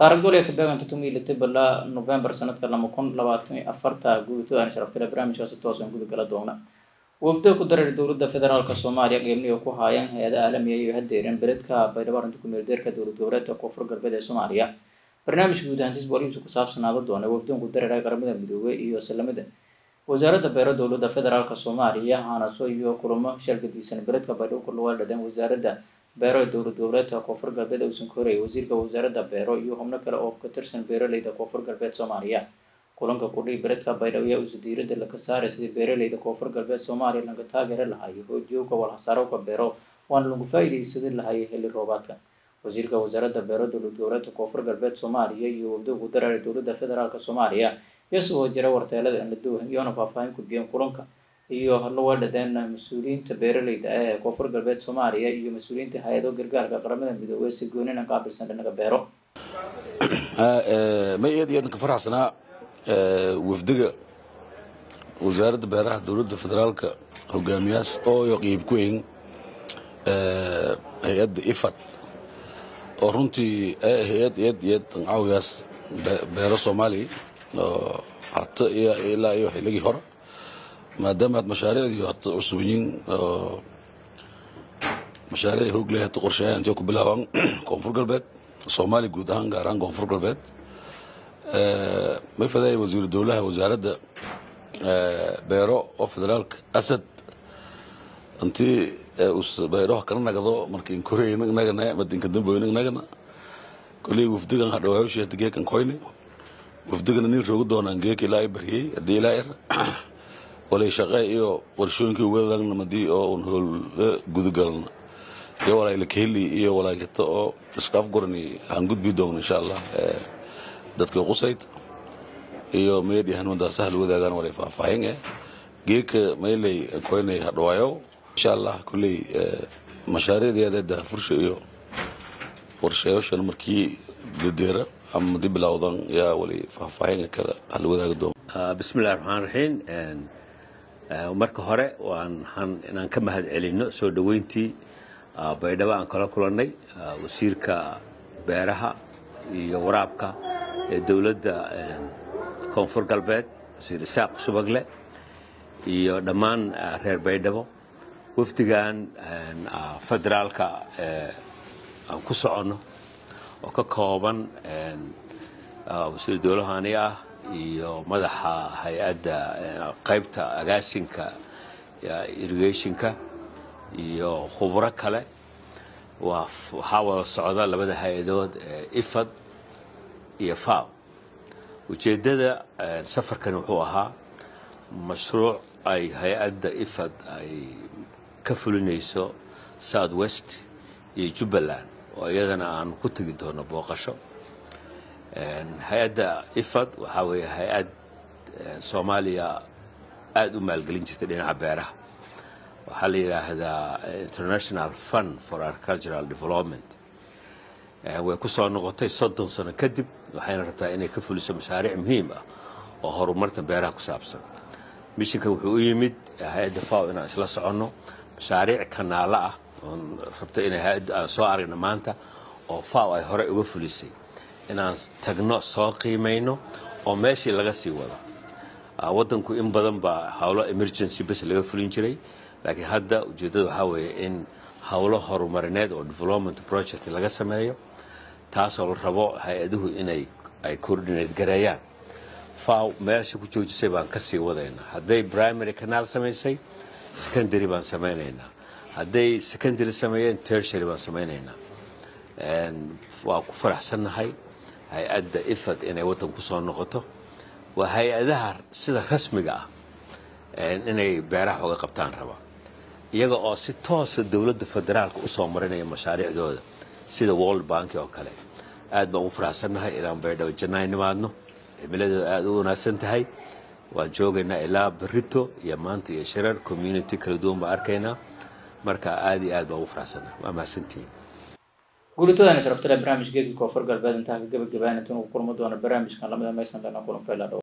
taaragdolya ka beeganta tumiilita bilaa november sanadka lama kun labaatan iyo afarta guuritoodaan sharaftale barnaamijkaasi toosan guda gala doona wafdo ku dareer dowladda federaalka soomaaliya qeybniga ku haayaan hay-ada caalamiya iyo hadeeran beledka baydhabo arrinta kumeeldeerka dowlad goboleedka koonfur galbeed ee soomaaliya barnaamijka guud ahaantiis booliisu ku saabsanaada doona wafdoonku dareera qaramada midoobey iyo salamada wasaaradda beero dowladda federaalka soomaaliya haanaso iyo kulamo shalgadiisan beledka baydhabo ku lugaaldhadeen wasaaradda beero ee dowlad goboleedka koonfur galbeed uusan korayay wasiirka wasaaradda beero iyo xubno kale oo ka tirsan beeraleyda koonfur galbeed soomaaliya kulanka kudhii beledka baydhabo ayaa uusa diirada laga saaray sidii beeraleyda koonfur galbeed soomaaliya laga taageeri lahayo hoojiyowka walhasaarowka beero waana lagu faa-iideysadin lahayo xilli roobaadka wasiirka wasaaradda beero dowlad goboleedka koonfur galbeed soomaaliya iyo wafdowgu dareera dowladda federaalk soomaaliya iyasagoo jira warteelada anladowhan iyoona faahfaahin gudbiyeen kulanka iyo lawadhadeen mas-uuliyiinta beeraleyda ah ee koonfur galbeed soomaaliya iyo mas-uuliyiinta hay-ado gargaarka qaramada midoobey si goonina qaabilsan dhinaga beero ma eed iyo eedanka faraxsanaa wafdiga wasaaradda beeraha dowladda federaalka hogaamiyaas ooyo qiib ku ehin hay-adda ifad oo runtii hay-ad eed eed caawiyaas beero soomaaliya oo hata ilaa iyo xilligii hore maadaama aad mashaariicdii hata cusub yihiin oo mashaariic hoog leh hata qorsheeyaan intay ku bilaabaan koonfur galbeed soomaaliya guud ahaan gaar ahaan koonfur galbeed may fadaaya wasiiru dowlaha wasaaradda beero oo federaalka asad intii beeraha kala nagdo markiin koreey nagana madinka damboy nagana koley wafdigan hadhawaayoshi hada geekan koyne wafdigana nin roogi doonaan geek ilaa bariyey hadii ilaa er walay shaqe iyo qorshooyinkii ugadagna madii oo un hool gudagalna iyo walaayla kaheli iyo walaayata oo iskaaf gorani aan gudbi doona insha allah dadkii qusayd iyo meedyahan madaa sahal wadaagaan walay faahfaahin eh geeka maylay koynay hadhawaayo insha allah kolley mashaariicdeeda dahafursha iyo qorsheyaashan markii dadeera ama dib bilowdan yaa wali faahfaahin kale hal wadaagi doona bismillahi raxmaan raxiim marka hore waan inaan ka mahad celinno soo dhoweyntii baydhabo aan kala kulannay wasiirka beeraha iyo waraabka ee dowladda koonfur galbeed wasiir isaaq subagle iyo dhammaan reer baydhabo wafdigan federaalka aan ku soconno oo ka kooban wasiir dowlahani ah iyo madaxa hay-adda qaybta agaasinka irrigationka iyo khubro kale waxaa wada socda labada hay-adood ifad iyo faw ujeeddada safarkan wuxuu ahaa mashruuc ay hay-adda ifad ay ka fulinayso south west iyo jubbaland oo iyadana aan ku tegi doono booqasho hay-adda ifad waxaa weeye hay-ad soomaaliya aada u maalgelin jirtay dhinaca beeraha waxaa la yidhaahdaa international fund for agricultural development way ku soo noqotay soddon sano kadib waxayna rabtaa inay ka fuliso mashaariic muhiim ah oo horumarta beeraha ku saabsan mishinka wuxuu u yimid hay-adda faw inaan isla soconno mashaariic kanaalo ah oon rabto inay hay-adda aan soo aragno maanta oo faw ay horey uga fulisay inaan tagno soo qiimayno oo meeshii laga sii wado waddanku in badan baa howlo emergency bes laga fulin jiray laakiin hadda ujeeddada waxaa weeye in howlo horumarineed oo development project laga sameeyo taasoo la rabo hay-aduhu inay ay coordinate gareeyaan faw meesha ku joojisay baan ka sii wadaynaa hadday primary canal samaysay secondary baan samaynaynaa hadday secondary sameeyeen tertiary baan samaynaynaa waa ku faraxsannahay hay-adda ifad inay waddan ku soo noqoto waa hay-adaha sida rasmiga ah inay beeraha oga qabtaan raba iyaga oo si toosa dowladda federaalka usoo marinaya mashaariicdooda sida world bank oo kale aad baan ugu faraxsannahay inaan baydhabo jannaay nimaadno cimiladeeda aada u wanaagsan tahay waan joogaynaa ilaa berito iyo maanta iyo shirar community kala duwan baan arkaynaa marka aada iyo aad baan ugu faraxsannahay waa mahadsantihiin guulitoodan sharaftale barnaamij geedka koonfur galbeed intaa ka gabagabaana tun ugu kulmo doona barnaamijkan lamida maysan lana kulan fayladho